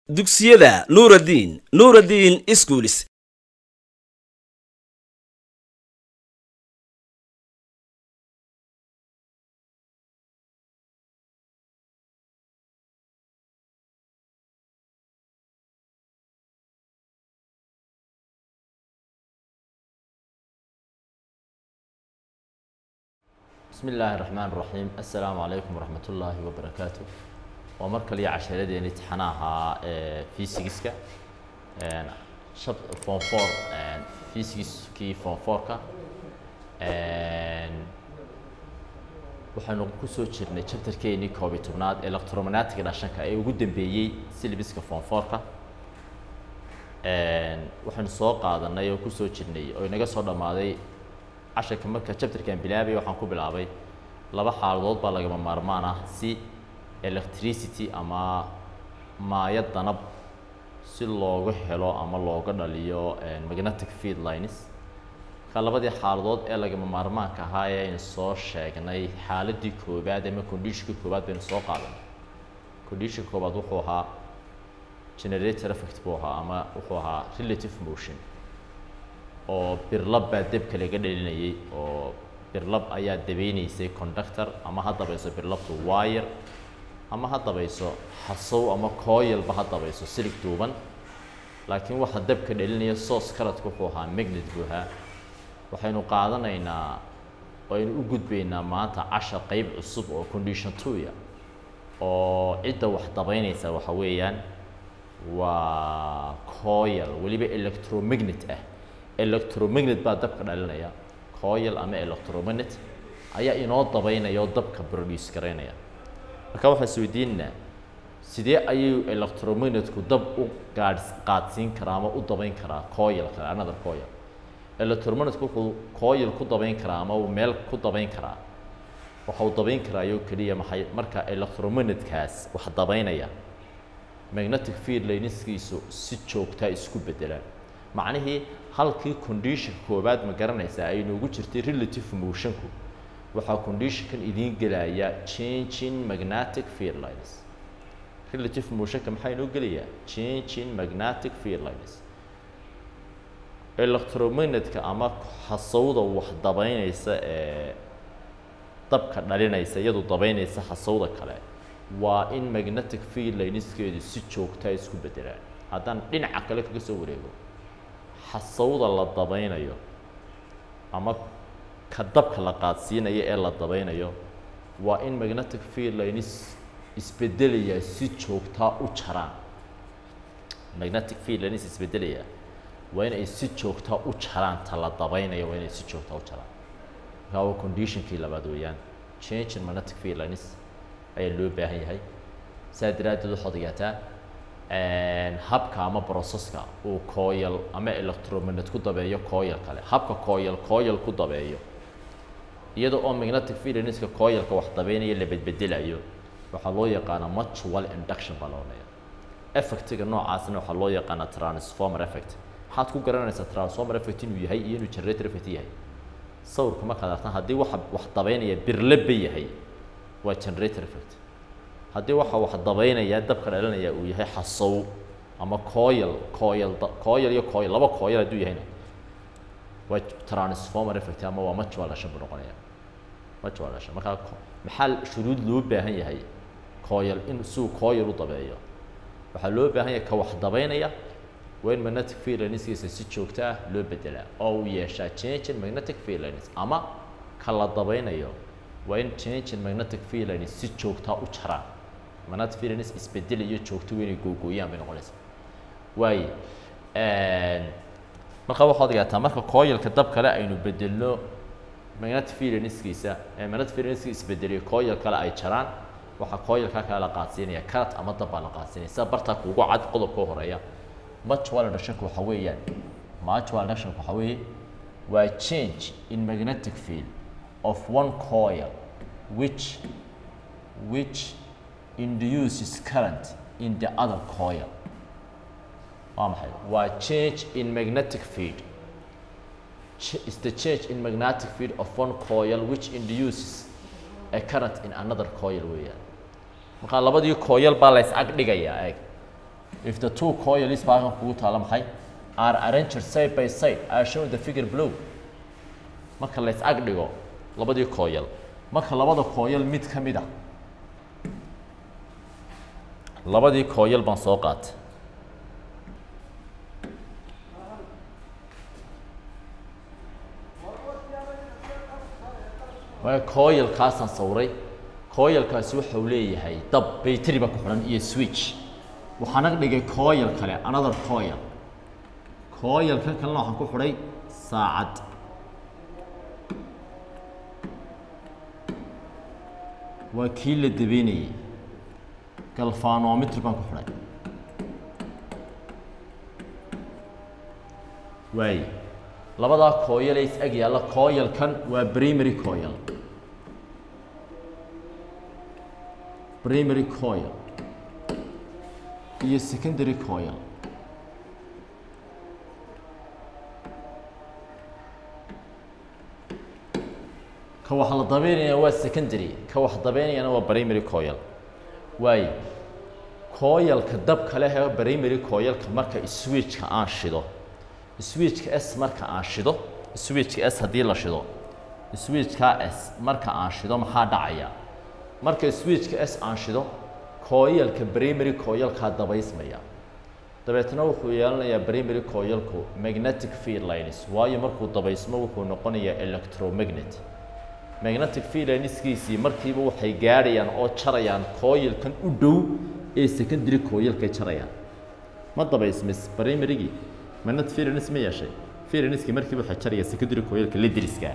dugsiyada nuuraddiin nuuraddiin iskuulis بسم الله الرحمن الرحيم السلام عليكم ورحمة الله وبركاته ومر كلي عشرة امتحانها فيزيكسكا شاب فون فور فيزيكس كي فون فوركا waxaanu kusoo jirnay chapterkeenii koob iyo tobnaad electromagnetic dhashanka ee ugu dambeeyey syllabuska form fourka waxaanu soo qaadanay oo kusoo jirnay oo inaga soo dhammaaday casharka marka chapterkan bilaabay waxaan ku bilaabay laba xaaladood baa lagama maarmaan ah si electricity ama maayo danab si looga helo ama looga dhaliyo magnetic field lines marka labadii xaaladood ee lagama maarmaanka ahaa ee aynu soo sheegnay xaaladii koobaad ama conditionka koobaad baynu soo qaadanay conditionka koobaad wuxuu ahaa generator effect buu ahaa ama wuxuu ahaa relative motion oo birlab baa debka laga dhalinayay oo birlab ayaa dabeynaysay conductor ama ha dabayso birlabtu wire ama ha dabayso xasow ama coilba ha dabayso silig duuban laakiin waxa debka dhalinaya source karadka wuxuu ahaa magnet buu ahaa waxaynu qaadanaynaa aynu u gudbaynaa maanta cashar qeyb cusub oo condition twoya oo cidda wax dabeynaysa waxa weeyaan waa coil weliba electromagnet ah electromagnet baa dabka dhalinaya coil ama electromagnet ayaa inoo dabeynaya oo dabka produce garaynaya marka waxaan isweydiinaynaa sidee ayuu electromagnetku dab u gaadh qaadsiin karaa ama u dabeyn karaa coil kale another coil electromagnetku wuxuu coil ku dabeyn karaa ama uu meel ku dabeyn karaa waxa uu dabeyn karaayo keliya maxay marka electromagnetkaas wax dabeynaya magnetic field lineskiisu si joogtaa isku bedelaan macnihii halkii condition koobaad ma garanaysaa ay noogu jirtay relative motionku waxaa conditionkan idiin gelaya changing magnetic field lines relative motionka maxaa inoo gelayaa changing magnetic field lines electromagnetka ama xasawda wax dabeynaysa ee dabka dhalinaysa iyadu dabeynaysa xasawda kale waa in magnetic field lineskeedu si joogtaa isku bedelaan haddaan dhinaca kale kaga soo wareego xasawda la dabeynayo ama ka dabka la qaadsiinayo ee la dabeynayo waa in magnetic field lines isbedelaya si joogtaa u jaraan magnetic field lines isbedelaya waa in ay si joogtaa u jaraan ta la dabeynayo waa inay si joogtaa u jaraan markaa waa conditionkii labaad weeyaan change in magnetic field lines ayaa loo baahan yahay saa daraaddeed waxaad ogaataa habka ama processka uu coil ama electromagnet ku dabeeyo coil kale habka coil coil ku dabeeyo iyada oo magnetic field lineska coilka wax dabeynaya la bedbedelayo waxaa loo yaqaanaa mutual induction baa loo leeya effectiga noocaasna waxaa loo yaqaanaa transformer effect maxaad ku garanaysaa transformer effect inuu yahay iyo inuu generator effect yahay sawirka markaad artaan haddii waxa wax dabeynaya birleba yahay waa generator effect haddii waxa wax dabeynaya dabka dhalinaya uu yahay xasow ama coil coil coil iyo coil laba coil hadduu yahayna waa transformer effect ama waa mutual dhashan buu noqonaya mutual dhashan markaa maxaa shuruud loo baahan yahay coil in suu coil u dabeeyo waxaa loo baahan yahay ka wax dabeynaya waa in magnetic field lineskiisa si joogto ah loo bedelaa oo uu yeeshaa change in magnetic field lines ama ka la dabeynayo waa in change in magnetic field lines si joogtaa u jaraan magnetic field lines isbedelayo joogto inay googooyaan bay noqonaysaa waaye marka waxaad ogaataa marka coilka dab kale aynu bedelno magnetic field lineskiisa ee magnetic field lineska isbedeliyo coil kale ay jaraan waxaa coilka kale la qaadsiinaya karat ama dab baa la qaadsiinaya sida bartaa kuugu cad qodobka horeeya mutual inductionka waxa weeyaan mutual inductionka waxa weeye waa change in magnetic field of one coil which which induces current in the other coil waa maxay waa change in magnetic field Ch is the change in magnetic field of one coil which induces a current in another coil weeyaan markaa labadii coil baa la is ag dhigayaa eeg if the two coils baa halkan kugu taala maxay are arranged side by side as shown in the figure below marka la is ag dhigo labadii coil marka labada coil mid ka mid a labadii coil baan soo qaatay waa coilkaasaan sawray coilkaasi waxa uu leeyahay dab bayteri ba ku xidhan iyo switch waxaan ag dhigay coil kale another coil coilkan kalena waxaan ku xidhay saacad waa kii la dabeynayay galvanometr baan ku xidhay waaye labadaa coil ee is ag yaalla coilkan waa primary coil primary coil iyo secondary coil ka wax la dabeynaya waa secondary ka wax dabeynayana waa primary coil waayo coilka dabka leh ee primary coilka marka switchka aan shido switchka s marka aan shido switchka s haddii la shido switchka s marka aan shido maxaa dhacaya marka switchka s aan shido coilka primary coilkaa dabaysmaya dabeetna wuxuu yeelanayaa primary coilku magnetic field lines waayo markuu dabaysmo wuxuu noqonayaa electromagnet magnetic field lineskiisii markiiba waxay gaadhayaan oo jarayaan coilkan u dhow ee secondary coilkay jarayaan ma dabaysmis primarygii magnetic field lines ma yeeshay field lineskii markiiba waxay jaraya secondary coilka lidriska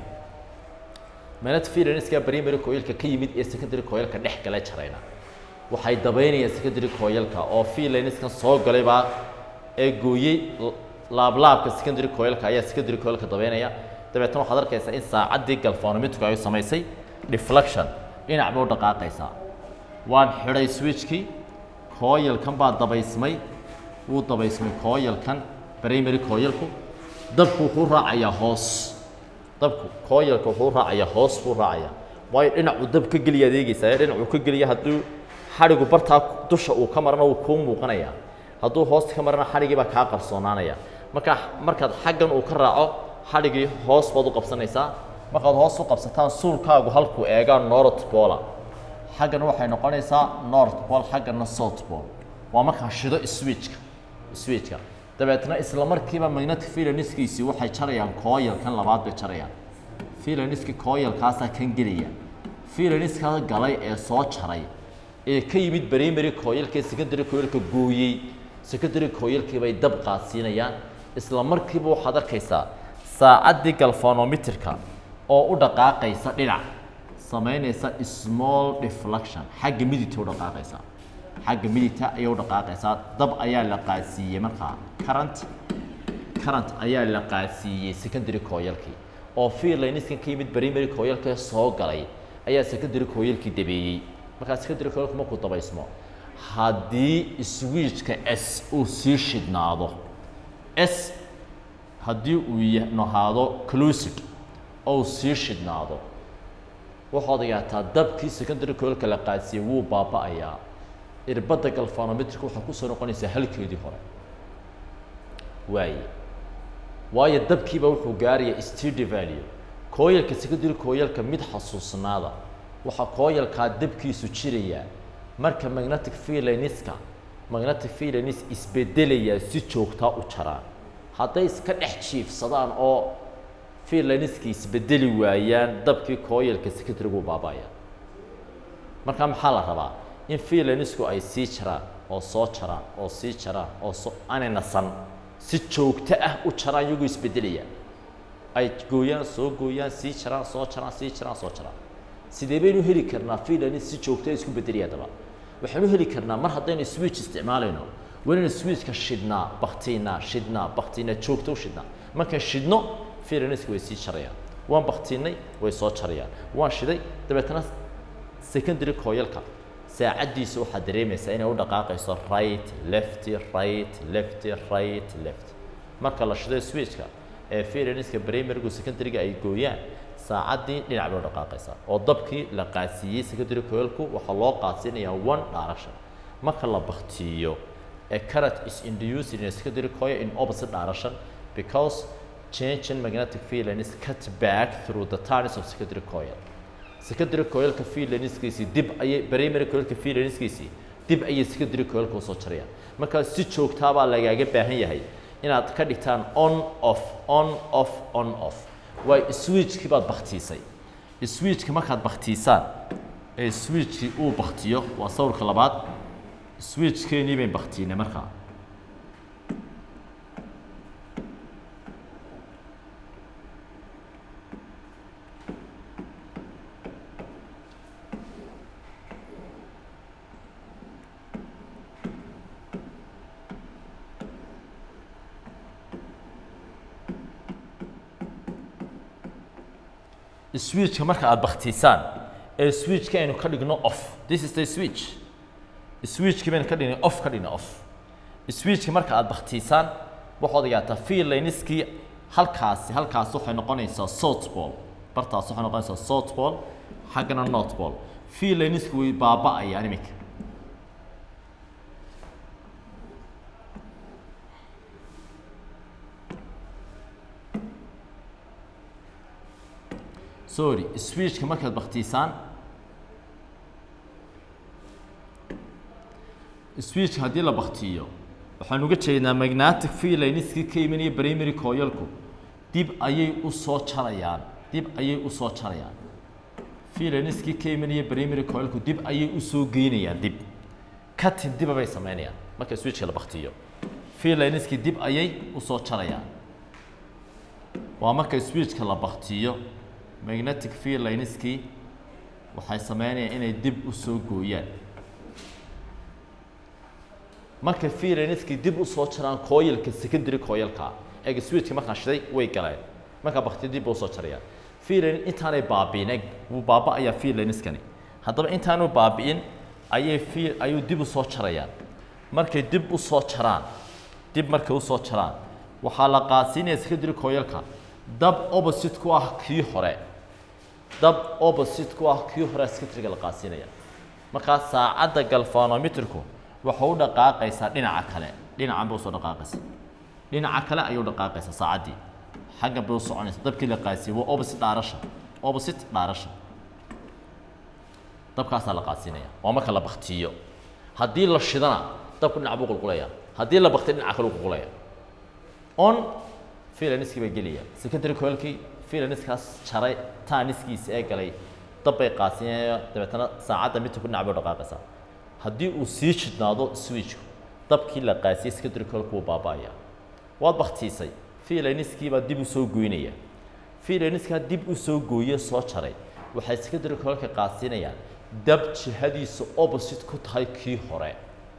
magnetic field lineska primary coilka ka yimid ee secondary coilka dhex gala jarayna waxay dabaynayaan secondary coilka oo field lineskan soo galay baa ee gooyey laablaabka secondary coilka ayaa secondary coilka dabaynaya dabeetna waxaad arkaysaa in saacaddii galvanometric ay samaysay deflection dhinac bay u dhaqaaqaysaa waan xidhay switchkii coilkan baa dabaysmay wuu dabaysmay coilkan primary coilku dabku wuxuu raacayaa hoos dabku coilka wuxuu raacayaa hoos buu raacayaa waayo dhinacuu dab ka geliya adeegaysaa ee dhinacuu ka geliya hadduu xadhigu bartaa dusha uu ka marana wuu kuu muuqanayaa hadduu hoosta ka marana xadhigii baa kaa qarsoonaanaya markaa markaad xaggan uu ka raaco xadhigii hoos baad u qabsanaysaa markaad hoos u qabsataan suulkaagu halkuu eegaa north pola xaggan waxay noqonaysaa north pole xaggana south pole waa markaa shido switchka switchka dabeetna isla markiiba magnetic filanskiisii waxay jarayaan coilkan labaad bay jarayaan filanski coilkaasaa kan gelaya filaniskaa galay ee soo jaray ee ka yimid primary coilka secondary coilka gooyey secondary coilkii bay dab qaadsiinayaan isla markiiba waxaad arkaysaa saacaddii galvanometerka oo u dhaqaaqaysa dhinac samaynaysa small deflection xagga midigta u dhaqaaqaysa xagga midigta ayay u dhaqaaqaysaa dab ayaa la qaadsiiyey markaa current current ayaa la qaadsiiyey secondary coilkii oo fiirlayniskan ka yimid primary coilka soo galay ayaa secondary coilkii dabeeyey markaa secondary coilku markuu dabaysmo haddii switchka s uu sii shidhnaado s haddii uu nahaado clusid ou sii shidhnaado waxaad ogaataa dabkii secondary coilka la qaadsiiyey wuu baaba'ayaa irbadda galvanometrika waxaa kusoo noqonaysaa halkeedii hore waaye waayo dabkiiba wuxuu gaaraya std value coilka secondary coilka mid xasuusnaada waxaa coilkaa dabkiisu jirayaa marka magnetic filaniska magnetic filanis isbedelayaa si joogtaa u jaraan hadday iska dhex jiifsadaan oo filaniski isbedeli waayaan dabkii coilka secondary-gu baaba'aya marka maxaa la rabaa in filanisku ay sii jaraan oo soo jaraan oo sii jaraan oo soo aanay nasan si joogto ah u jaraan iyagoo isbedelaya ay gooyaan soo gooyaan sii jaraan soo jaraan sii jaraan soo jaraan sidee baynu heli karnaa filanis si joogto isku bedelaya daba waxaynu heli karnaa mar haddaynu switch isticmaalayno waynaynu switchka shidhnaa baktiinaa shidhnaa baktiinaa joogto u shidhnaa markaan shidhno filaniska way sii jarayaan waan baktiinay way soo jarayaan waan shiday dabeetana secondary coilka saacaddiisa waxaad dareemaysaa inay u dhaqaaqayso right left right left right left marka la shido switchka ee filaniska primarygu secondaryga ay gooyaan saacaddii dhinac bay u dhaqaaqaysaa oo dabkii la qaadsiiyey secondary coilku waxaa loo qaadsiinayaa one direction marka la baktiiyo a current is induced in a secondary coil in opposite direction because change in magnetic field line is cut back through the turns of secondary coil secondary coilka field lineskiisii dib ayay primary coilka field lineskiisii dib ayay secondary coilka usoo jarayaan markaa si joogtaa baa lagaaga baahan yahay inaad ka dhigtaan on off on off on off waay switchkii baad baktiisay switchka markaad baktiisaan ee switchkii uu baktiyo waa sawirka labaad switchkeenii bayn baktiinay markaa switchka marka aad baktiisaan ee switchka aynu ka dhigno off this is the switch switchki baynu ka dhignay off ka dhigna off switchka marka aad baktiisaan waxaad ogaataa field lineskii halkaasi halkaas waxay noqonaysaa south ball bartaas waxay noqonaysaa south ball xaggana north ball field lineski way baaba'ayaan iminka sorry switchka markaad baktiisaan switchka haddii la baktiyo waxaan uga jeednaa magnetic field lineskii ka imanaya primary coilku dib ayay u soo jarayaan dib ayay u soo jarayaan field lineskii ka imanaya primary coilku dib ayay u soo geynayaan dib cutting diba bay sameynayaan marka switchka la baktiyo field lineskii dib ayay u soo jarayaan waa marka switchka la baktiyo magnetic field lineskii waxay sameynayaan inay dib u soo gooyaan marka field lineskii dib u soo jaraan coilka secondary coilka eeg switchka markaan shiday way galeen markaa bakti dib u soo jarayaan field line intaanay baabi'in eeg wuu baaba'ayaa field lineskani haddaba intaanu baabi'in ayay field ayuu dib u soo jarayaan markay dib u soo jaraan dib markay u soo jaraan waxaa la qaadsiinaya secondary coilka dab opposite ku ah kii hore dab opposite ku ah kii hore secondary-ga la qaadsiinaya markaa saacadda galvanometerku waxay u dhaqaaqaysaa dhinaca kale dhinacan bay usoo dhaqaaqaysa dhinaca kale ayay u dhaqaaqaysaa saacaddii xaggan bay u soconaysa dabkii la qaadsiiyey waa opposite dhaarasha opposite dhaarasha dabkaasaa la qaadsiinaya waa marka la baktiyo haddii la shidana dabku dhinac buu qulqulaya haddii la baktiyo dhinaca kale u qulqulaya on filaniskii bay gelaya secondary coilkii filaniskaas jaray taaniskiisa ee galay dab bay qaadsiinaya dabeetana saacadda midta ku dhinac bay u dhaqaaqaysaa haddii uu sii jidnaado switchku dabkii la qaasiyey secondary coilku wuu baaba'aya waad baktiisay filaniskii baa dib u soo goynaya filaniskaa dib u soo gooye soo jaray waxay secondary coilka qaadsiinayaan dab jihadiisa opposite ku tahay kii hore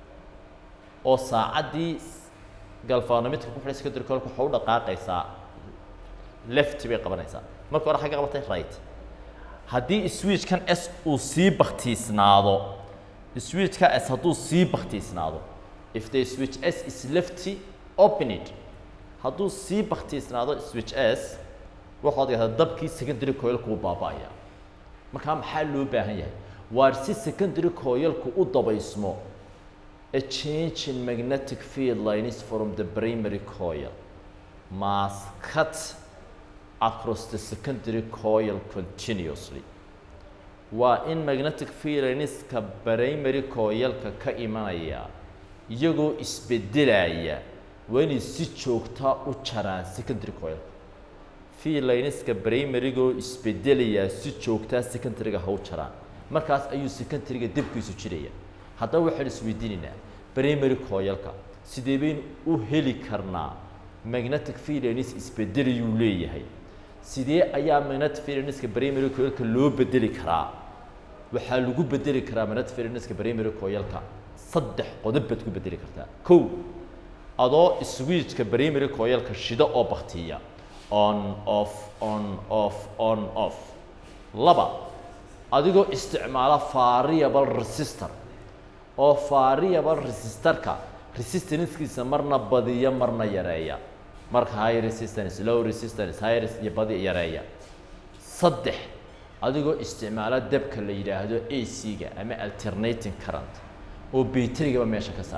oo saacaddii galvanometerka ku xidhay secondary coilka waxay u dhaqaaqaysaa left bay qabanaysaa marka hore xagga qabatay right haddii switchkan s uu sii baktiisnaado switchka s hadduu sii baktiisnaado if the switch s is lefty open it hadduu sii baktiisnaado switch s waxaad gahdaa dabkii secondary coilku uu baaba'aya markaa maxaa loo baahan yahay waar si secondary coilku u dabaysmo a change in magnetic field lines from the primary coil must cut across the secondary coil continuously waa in magnetic field lineska primary coilka ka imanaya iyagoo isbedelaya waa inay si joogtaa u jaraan secondary coilka field lineska primarygoo isbedelayaa si joogtaa secondaryga ha u jaraan markaas ayuu secondaryga debkiisu jiraya haddaba waxaan isweydiinaynaa primary coilka sidee baynu u heli karnaa magnetic field lines isbedelayuu leeyahay sidee ayaa magnetic field lineska primary coilka loo bedeli karaa waxaa lagu bedeli karaa magnetic field lineska primary coilka saddex qodob baad ku bedeli kartaa kow adoo switchka primary coilka shida oo baktiya on off on off on off laba adigoo isticmaala variable resistor oo variable resistorka resistancekiisa marna badiya marna yareeya marka high resistance low resistance high res iyo badi yareeya saddex adigoo isticmaala dabka la yidhaahdo ac-ga ama alternating current oo baterigaba meesha ka saara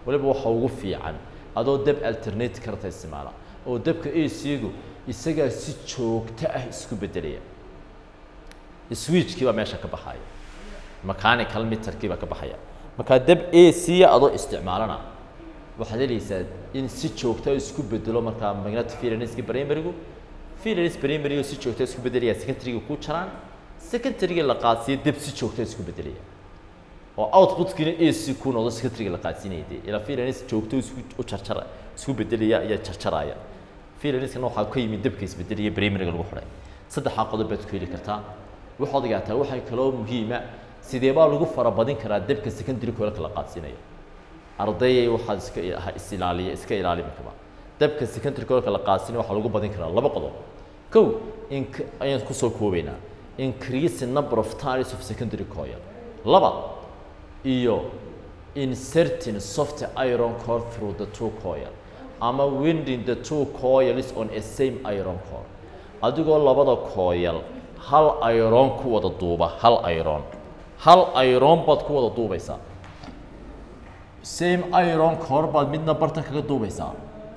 waliba waxa ugu fiican adoo dab alternate karta isticmaala oo dabka ac-gu isagaa si joogto ah isku bedelaya switchkii baa meesha ka baxaya mechanical meterkii baa ka baxaya markaa dab ac-ya adoo isticmaalana waxaad helaysaa in si joogta isku bedelo markaa magnetic filanska primarygu filans primarygu si joogta isku bedelaya secondaryga ku jaraan secondaryga la qaadsiiyo dab si joogta isku bedelaya oo outputkiina ac ku noqdo secondaryga la qaadsiinaya dee ilaa filans joogto isku u jarjara isku bedelaya iyo jarjaraya filanskana waxaa ka yimid dabka isbedelaya primaryga lagu xidhay saddexaa qodob baad ku heli kartaa waxaad ogaataa waxay kaloo muhiima sidee baa lagu farabadin karaa dabka secondary koolka la qaadsiinayo ardayay waxaad iska isilaaliya iska ilaalimi kaba dabka secondary koolka la qaadsiinayo waxaa lagu badin karaa laba qodob kow in ayaan kusoo koobaynaa increase number of times of secondary coil laba iyo inserting soft iron core through the two coil ama winding the two coils on a same iron core adigoo labada coil hal iron ku wada duuba hal iron hal iron baad ku wada duubaysaa same iron core baad midna bartan kaga duubaysaa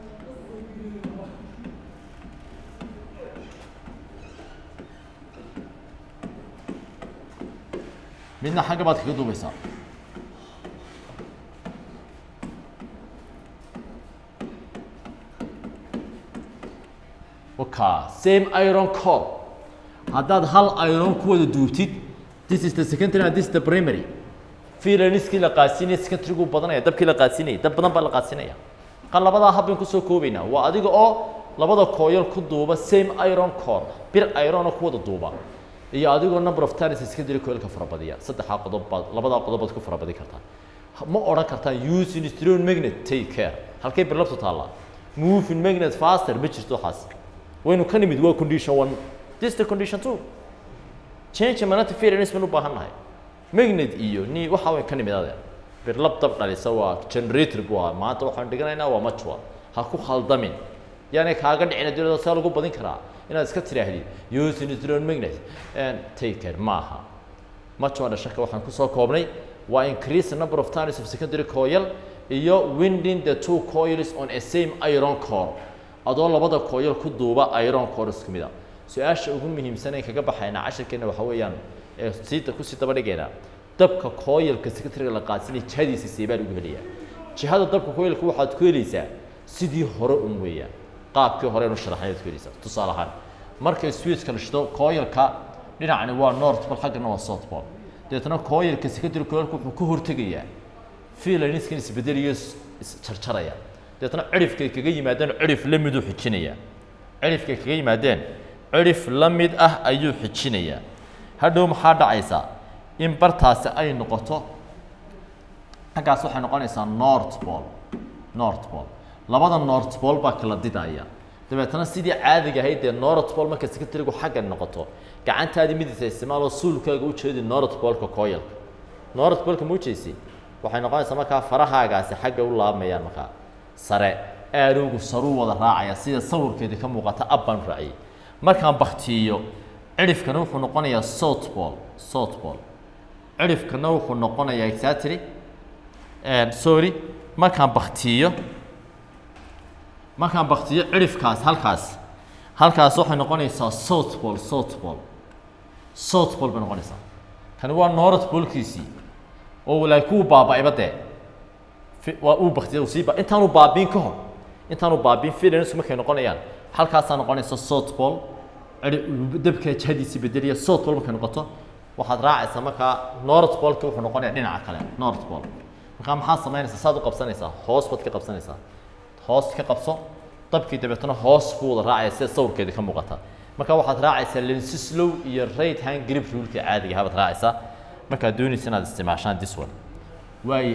midna xagga baad kaga duubaysaa waka same iron core haddaad hal iron ku wada duubtid this is the secondary and this is the primary filaniskii la qaadsiinaya secondarygu badanaya dabkii la qaadsiinaya dab badan baa la qaadsiinaya kan labadaa hab bayn kusoo koobaynaa waa adiga oo labada kooyal ku duuba same iron core bir ironoo ku wada duuba iyo adigoo number of times secondary coilka farabadiya saddexdaa qodob baad labadaa qodob baad ku farabadin kartaa ma odhan kartaan use instrument magnet take care halkay birlabtu taallaa moving magnet faster ma jirto waxaas waynu ka nimid waa condition one this is the condition two change magnetic field baan u baahan nahay magnet iyo ni waxa way ka nimid adeer birlab dab dhalisa waa generator buu ahaa maanta waxaan dhiganaynaa waa machua ha ku khaldamin yaani kaaga dhicina dilada saa lagu badin karaa inaad iska tiraahdid use instrument magnet and take care maaha machua dhashaka waxaan kusoo koobnay waa increase the number of times of secondary coil iyo winding the two coils on a same iron core adoo labada coil ku duuba iron core isku mid a su-aasha ugu muhiimsan ee kaga baxayna casharkeena waxa weeyaan ee siita kusii daba dhigeena dabka coilka secondary la qaadsinay jihadiisa seebaa lagu helayaa jihada dabka coilka waxaad ku helaysaa sidii hore un weeyaan qaabkii hore inu sharaxnayd ku helaysaa tusaale ahaan markay switchka la shido coilka dhinacani waa north pole xaggana waa south pole deetna coilka secondary coilka wuxuu ka hortegayaa filaniskan isbedeliyo isjarjaraya deetna cirifkay kaga yimaadeen cirif la miduu xijinaya cirifkay kaga yimaadeen cirif la mid ah ayuu xijinayaa hadhow maxaa dhacaysaa in bartaasi ay noqoto xaggaas waxay noqonaysaa north pole north pole labada north pole baa kala didaya dabeetana sidii caadiga ahayd dee north pole marka secretarigu xagga noqoto gacantaadii midisa isticmaaloo suulkaaga u jeedi north poleka coilka north poleka ma ujeesi waxay noqonaysaa markaa farahaagaasi xagga u laabamayaan markaa sare aadowgu saruu wada raacaya sida sawirkeedii ka muuqata ab baan raaciyey markaan baktiiyo cirifkana wuxuu noqonayaa south pole south pole cirifkana wuxuu noqonayaa exactly sorry markaan baktiiyo markaan baktiyo cirifkaas halkaas halkaas waxay noqonaysaa south pole south pole south pole bay noqonaysaa kani waa north polekiisii oo laakiin kuwu baaba-ayba dee waa uu baktiya sii ba intaanu baabiin ka hor intaanu baabiin filansu markay noqonayaan halkaasaa noqonaysa south pole dabka jihadiisi bedeliya south pole markay noqoto waxaad raacaysaa markaa north poleki wuxuu noqonaya dhinaca kale north pole markaa maxaa samaynaysaa saad u qabsanaysaa hoos baad ka qabsanaysaa hoos ka qabso dabkii dabeetana hoos buu wada raacaya sida sawirkeeda ka muuqata marka waxaad raacaysaa lensislow iyo right hand grip rulka caadiga ahabaad raacaysaa markaad doonaysa inaad isticmaashaan this one waayo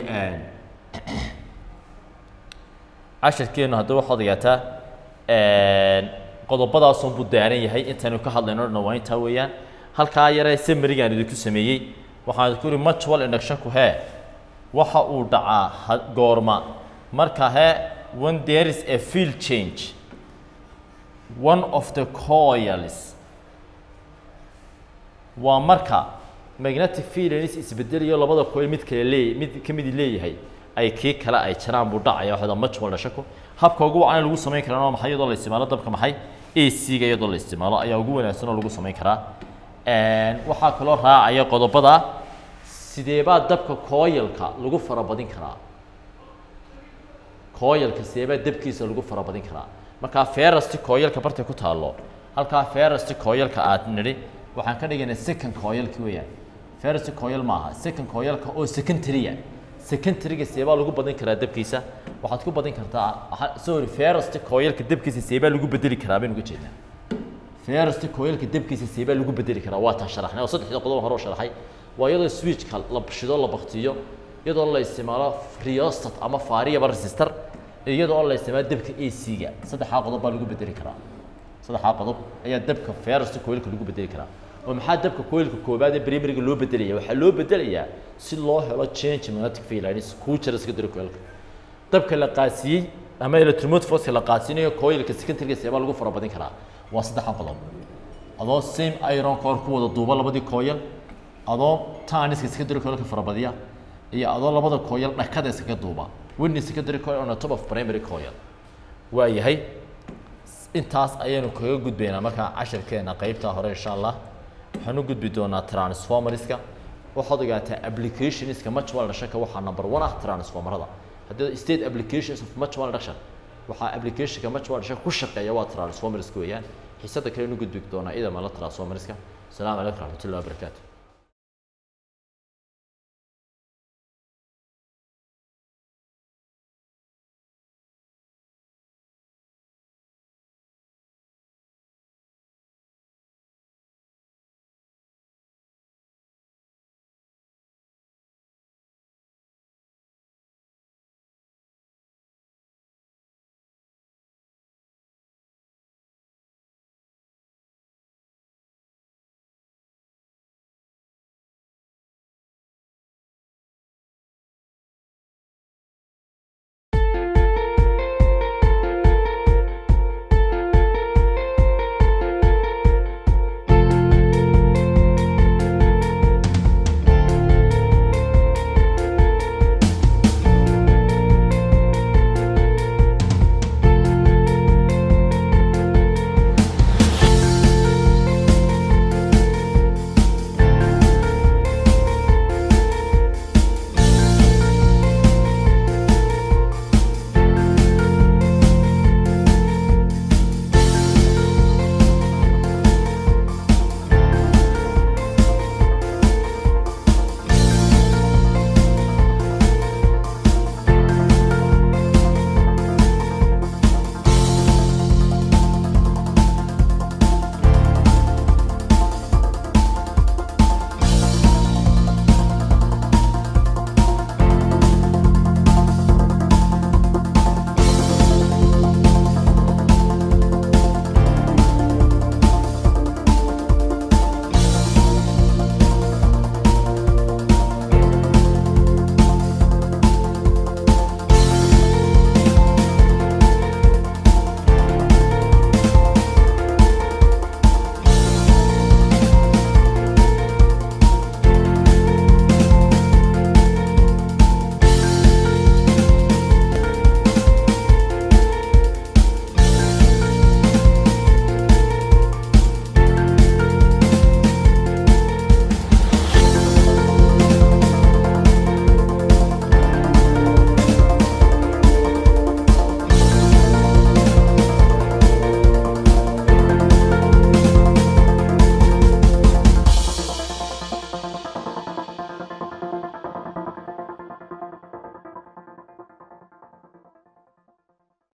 casharkeenu haddii waxaad ogaataa qodobadaasun buu daaran yahay intaynu ka hadlayno dhan waa intaa weeyaan halkaa yaree samarigaan idinku sameeyey waxaan ku ihi mutual inductionku hee waxa uu dhacaa goorma marka hee when there is a field change one of the coils waa marka magnetic field is isbedelayo labada coil mid kale leey mid ka midi leeyahay ay kii kale ay jaraan buu dhacaya waxda mutual dhashako habka ugu wacan ee lagu samayn karana waa maxay iyadoo la isticmaalo dabka maxay ac-ga iyadoo la isticmaalo ayaa ugu wanaagsan oo lagu samayn karaa waxaa kaloo raacaya qodobada sideebaa dabka kooyalka lagu farabadin karaa kooyalka sideebaa dabkiisa lagu farabadin karaa markaa ferasti kooyalka bartay ku taallo halkaa ferasti kooyalka aad nidhi waxaan ka dhigaynaa second kooyalki weeyaan ferasti kooyal maaha second kooyalka oo secondarya secondaryga seebaa lagu badin karaa dabkiisa waxaad ku badin kartaa sorry ferasti kooyalka dabkiisa seebaa lagu bedeli karaa baynu uga jeednaa ferasti kooyalka dabkiisa seebaa lagu bedeli karaa waa taan sharaxnay oo saddexda qodob hore oo sharaxay waa iyadoo switchka la shido la baktiyo iyadoo la isticmaalo rheostat ama faariyaba resistor iyadoo la isticmaalo dabka ac-ga saddexdaa qodob baa lagu bedeli karaa saddexdaa qodob ayaa dabka ferasti kooyalka lagu bedeli karaa oo maxaa dabka coilka koobaad ee primariga loo bedelaya waxaa loo bedelayaa si loo helo change magnetic field kuu jira secondary coilka dabka la qaasiyey ama electromotive force la qaasinayo coilka secondaryga seebaa lagu farabadin karaa waa saddexdan qodob adoo same iron core ku wada duuba labadii coil adoo taniska secondary coilka farabadiya iyo adoo labada coil dhakada iskaga duuba winning secondary coil on the top of primary coil waa yahay intaas ayaynu kaga gudbaynaa markaa cashirkeena qeybtaa hore insha allah waxaan u gudbi doonaa transformerska waxaad ogaataa applicationska mutual dhashaka waxaa number one ah transformerada haddii state applications of mutual dhashan waxaa applicationka mutual dhashaka ku shaqeeya waa transformerska weeyaan xiisada kale inu gudbi doonaa idamala transformerska asalaamu calaykum raxmatullahi wabarakaatu